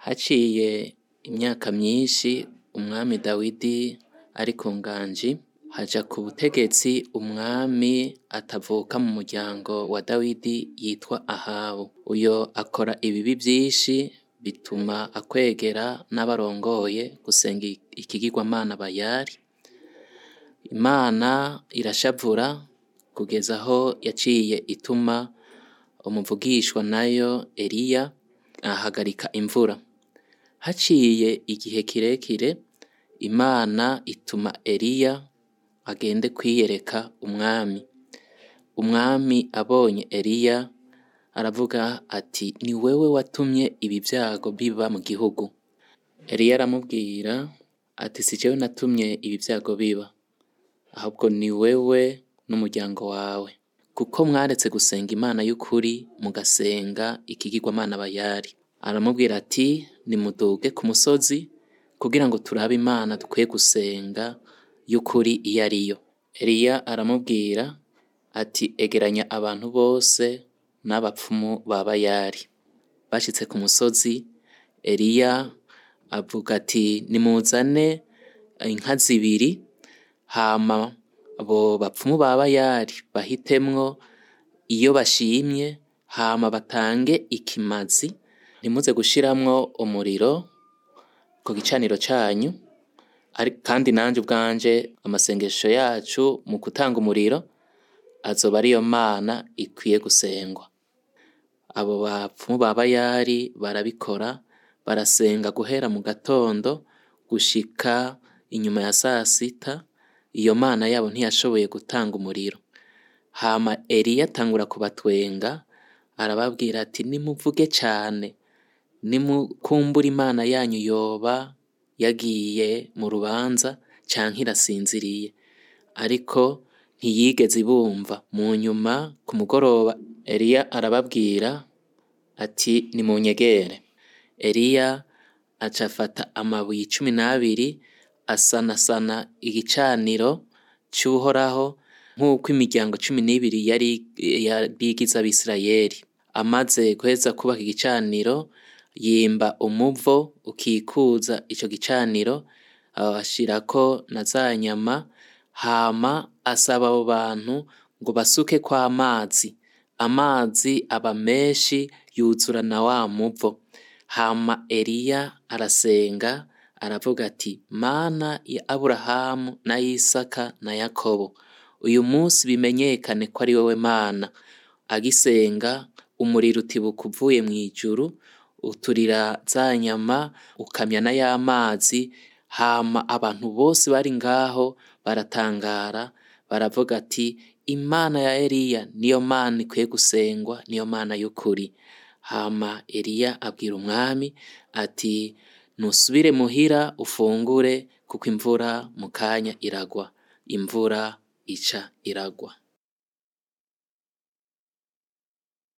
Haciye imyaka myinshi umwami Dawidi ari ku nganji haja ku butegetsi umwami atavuka mu muryango wa Dawidi yitwa Ahabu, uyo akora ibibi vyinshi bituma akwegera n'abarongoye gusenga ikigirwamana Bayali, Imana irashavura kugeza aho yaciye ituma umuvugishwa nayo Eliya ahagarika imvura, haciye igihe kirekire Imana ituma Eliya agende kwiyereka umwami, umwami abonye Eliya aravuga ati ni wewe watumye ibi vyago biba mu gihugu, Eliya aramubwira ati si jewe natumye ibi vyago biba, ahubwo ni wewe n'umuryango wawe, kuko mwaretse gusenga Imana y'ukuri mugasenga ikigirwamana Bayali, aramubwira ati nimuduge ku musozi kugira ngo turabe Imana dukwiye gusenga y'ukuri iyo ariyo, Eliya aramubwira ati egeranya abantu bose n'abapfumu ba Bayali, bashitse ku musozi Eliya avuga ati nimuzane inka zibiri hama abo bapfumu ba Bayali bahitemwo iyo bashimye hama batange ikimazi, ntimuze gushiramwo umuriro ku gicaniro canyu, kandi nanje ubwanje amasengesho yacu mu gutanga umuriro azoba ariyo Mana ikwiye gusengwa, abo bapfumu ba Bayali barabikora barasenga guhera mu gatondo gushika inyuma ya sasita, iyo Mana yabo ntiyashoboye gutanga umuriro, hama Eliya atangura kubatwenga arababwira ati nimuvuge cane, nimukumbure Imana yanyu yoba yagiye mu rubanza canke irasinziriye, ariko ntiyigeze ibumva, mu nyuma ku mugoroba Eliya arababwira ati nimunyegere, Eliya aca afata amabuye icumi n'abiri asanasana igicaniro c'Uhoraho nk'uko imiryango cumi n'ibiri yari igize Abisirayeli, amaze guheza kwubaka igicaniro yimba umuvo ukikuza ico gicaniro ashirako na za nyama, hama asaba abo bantu ngo basukeko amazi, amazi aba menshi yuzura na wa muvo, hama Eliya arasenga aravuga ati Mana ya Aburahamu na Isaka na Yakobo, uyu munsi bimenyekane ko ari wewe Mana, agisenga umuriro utibuka uvuye mw'ijuru uturira za nyama ukamya na ya mazi, hama abantu bose bari ngaho baratangara baravuga ati Imana ya Eliya niyo Mana ikwiye gusengwa, niyo Mana y'ukuri, hama Eliya abwira umwami ati nusubire muhira ufungure kuko imvura mu kanya iragwa, imvura ica iragwa.